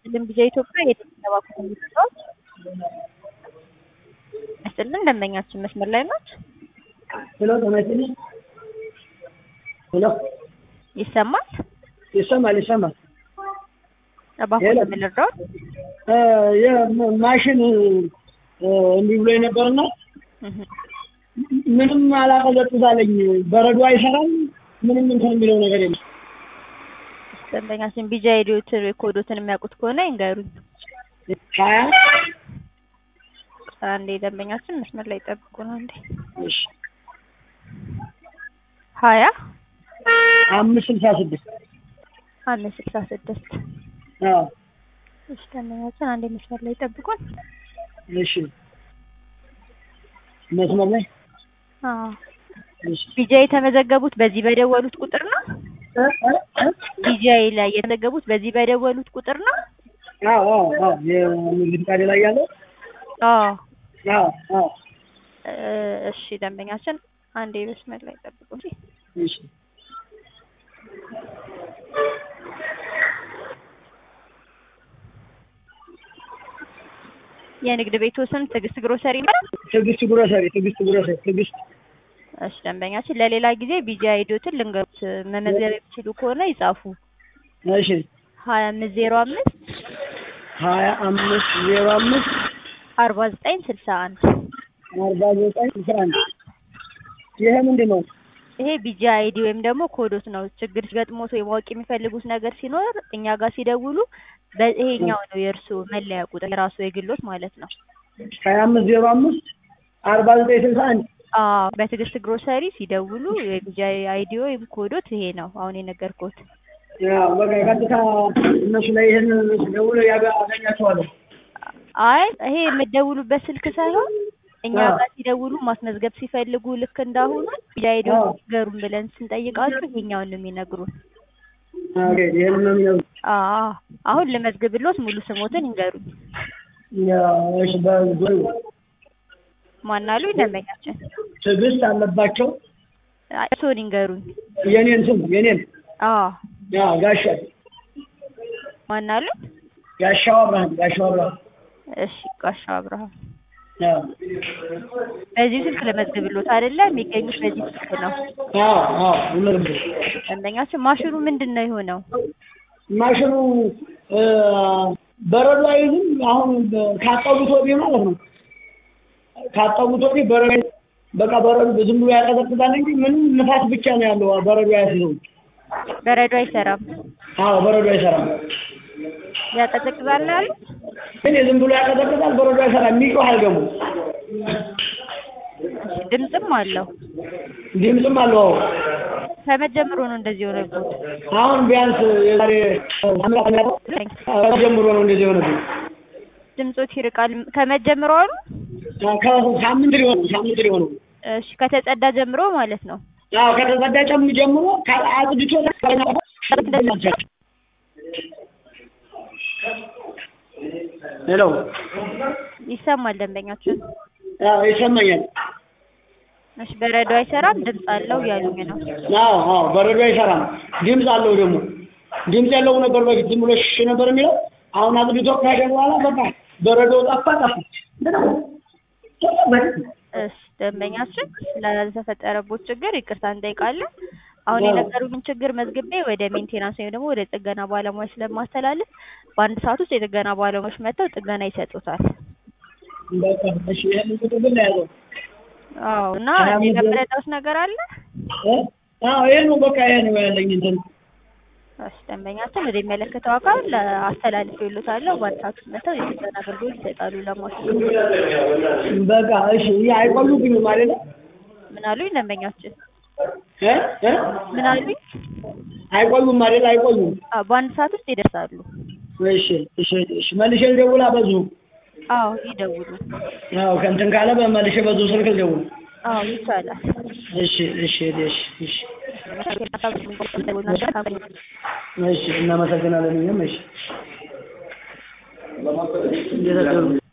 ይስጥልን ቢዛ ኢትዮጵያ የተባኩ ሚስጥሮች ይስጥልን ደንበኛችን መስመር ላይ ናት። ሄሎ ጤና ይስጥልኝ። ሄሎ ይሰማል? ይሰማል ይሰማል። እባክዎ ሄሎ። ለምን ልርዳዎት? እ የማሽን እንዲህ ብሎ የነበርና እህ፣ ምንም አላቀዘቅዝ አለኝ። በረዶ አይሰራም። ምንም እንትን የሚለው ነገር የለም። ደንበኛችን ቢጃ ሄዲዮትን ኮዶትን የሚያውቁት ከሆነ ይንገሩኝ። ሀያ አንዴ ደንበኛችን መስመር ላይ ጠብቁ ነው እንዴ እሺ ሀያ አምስት ስልሳ ስድስት አምስት ስልሳ ስድስት አዎ እሺ ደንበኛችን አንዴ መስመር ላይ ጠብቁን። እሺ መስመር ላይ አዎ እሺ ቢጃ የተመዘገቡት በዚህ በደወሉት ቁጥር ነው። እ እ እ ቢጃ ላይ የተመዘገቡት በዚህ በደወሉት ቁጥር ነው። አዎ አዎ አዎ የንግድ ፍቃድ ላይ ያለው አዎ አዎ አዎ እ እሺ ደንበኛችን አንዴ መስመር ላይ ጠብቁ እንጂ እሺ የንግድ ቤቱ ስም ትዕግስት ግሮሰሪ ይባላል። ትዕግስት ጉረሰሪ ትዕግስት ጉረሰሪ ትዕግስት እሺ ደንበኛችን ለሌላ ጊዜ ቢጃ ሄዶትን ልንገሩት መመዝገብ የሚችሉ ከሆነ ይጻፉ። እሺ ሀያ አምስት ዜሮ አምስት ሀያ አምስት ዜሮ አምስት አርባ ዘጠኝ ስልሳ አንድ አርባ ዘጠኝ አስራ አንድ ይሄ ምንድን ነው? ይሄ ቢጃ አይዲ ወይም ደግሞ ኮዶት ነው። ችግር ሲገጥሞት ወይ ማወቅ የሚፈልጉት ነገር ሲኖር እኛ ጋር ሲደውሉ በይሄኛው ነው የእርሱ መለያ ቁጥር የራሱ የግሎት ማለት ነው። ሀያ አምስት ዜሮ አምስት አርባ ዘጠኝ ስልሳ አንድ አዎ በትዕግስት ግሮሰሪ ሲደውሉ የቢጃ አይዲ ወይም ኮዶት ይሄ ነው አሁን የነገርኩት። ያው በቃ ቀጥታ እነሱ ላይ ይህን ደውሎ ያገ- አገኛቸዋለሁ። አይ ይሄ የምትደውሉበት ስልክ ሳይሆን እኛ አዎ። ጋር ሲደውሉ ማስመዝገብ ሲፈልጉ ልክ እንዳሁኑ ቢጃ አይዲ አዎ። ንገሩን ብለን ስንጠይቃችሁ ይሄኛውን ነው የሚነግሩን። ኦኬ ይህን ነው የሚለው። አዎ አሁን ልመዝግብሎት ሙሉ ስሞትን ይንገሩኝ። ያው እሺ በጎ ማናሉ ደንበኛችን? ትዕግስት አለባቸው አይ፣ እርስዎን ይንገሩኝ። የኔን ስም የኔን አዎ ያው ጋሻ ማናሉ? ጋሻው አብርሃም ጋሻው አብርሃም እሺ ጋሻው አብርሃም። ያው በዚህ ስልክ ልመዝግብሎት አይደለ? የሚገኙት በዚህ ስልክ ነው። አዎ አዎ ይመርብ ደንበኛችን ማሽኑ ምንድን ነው የሆነው? ማሽኑ እ በረዶ አይዝም። አሁን በ- ካጠቡት ወዲህ ማለት ነው። ካጠቡት ወዲህ በረዶ አይዝም። በቃ በረዶ ዝም ብሎ ያቀዘቅዛል እንጂ ምንም ንፋስ ብቻ ነው ያለው። በረዶ አያስይዘውም። በረዶ አይሰራም። አዎ በረዶ አይሰራም። ያቀዘቅዛል ነው ያሉት? ግን ዝም ብሎ ያቀዘቅዛል። በረዶ አይሰራም። የሚጮህ ደግሞ እሺ፣ ድምፅም አለው። ድምፅም አለው። አዎ ከመጀመሩ ነው እንደዚህ የሆነበት። አሁን ቢያንስ የዛሬ አምስት ዓመት ጀምሮ ነው እንደዚህ የሆነብኝ። ድምፆት ይርቃል። ከመጀመሩ አሉ? ከሳምንት ሊሆን ሳምንት ሊሆነው እሺ ከተጸዳ ጀምሮ ማለት ነው። አዎ ከተጸዳ ጨም ጀምሮ ከ- አጽድቶ ሄሎ ይሰማል ደንበኛችን። አዎ ይሰማኛል። እሺ በረዶ አይሰራም፣ ድምፅ አለው እያሉኝ ነው። አዎ አዎ በረዶ አይሰራም። ድምፅ አለው ደግሞ ድምፅ ያለው ነበር በፊት ዝም ብሎ ሽ ነበር የሚለው አሁን አጽድቶ ካሄደ በኋላ በቃ በረዶ ጠፋ ጠፋ። እሺ ደንበኛችን ስላልተፈጠረቦት ችግር ይቅርታ እንጠይቃለን። አሁን አዎ። የነገሩኝን ችግር መዝግቤ ወደ ሜንቴናንስ ወይም ደግሞ ወደ ጥገና ባለሙያዎች ስለማስተላለፍ በአንድ ሰዓት ውስጥ የጥገና ባለሙያዎች መጥተው ጥገና ይሰጡታል። በቃ እሺ ይሄን ቁጥር ግን ያዘው አዎ እና ሀያ አምስት የመረዳት ነገር አለ? እ? አዎ ይሄ ነው በቃ ይሄ ነው ያለኝ እንትን እሺ ደንበኛችን ወደ የሚመለከተው አካል አስተላልፌልዎታለሁ። በአንድ ሰዓት ውስጥ መጥተው የጥገና አገልግሎት ይሰጣሉ ለማሽኑ። በቃ እሺ ይሄ አይቆዩብኝም አይደለ? ምን አሉኝ ደንበኛችን? እ? እ? ምን አሉኝ? አይቆዩም አይደለ? አይቆዩም። አዎ በአንድ ሰዓት ውስጥ ይደርሳሉ። እሺ እሺ እሺ መልሼ ልደውል በዙ አዎ ይደውሉ። አዎ ከእንትን ካለ በመልሼ በዙ ስልክ ልደውል። አዎ ይቻላል። እሺ እሺ እሺ እሺ እሺ እናመሰግናለን። እኛም እሺ እንዴት አደሩ?